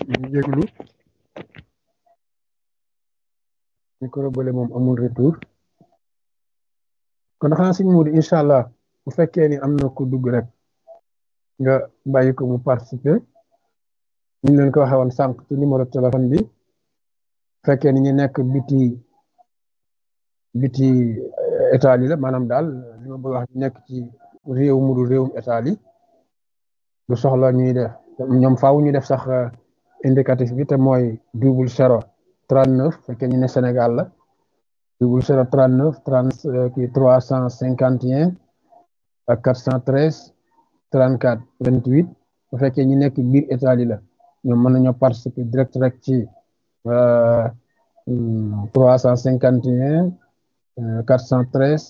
ñu jéglu micro bële moom amul retour kon xanaa sëñ Modou incha allah bu fekkee ni am na ku dugg rek nga bàyyi ko mu participer ñu leen ko waxee woon sànq ci numéro téléphone bi fekkee ni ñu nekk biti biti état yi la maanaam daal li ma bëgg wax nekk ci réew mu dul réewum état yi du soxla ñuy def ñoom faaw ñu def sax indicatif bi te mooy double zéro trente neuf fekkee ñu ne Sénégal la double zéro trente neuf trente kii trois cent cinquante et un ak quatre cent treize trente quatre vingt huit bu fekkee ñu nekk biir état yi la ñoom mën nañoo participer direct rek ci trois cent cinquante et un quatre cent treize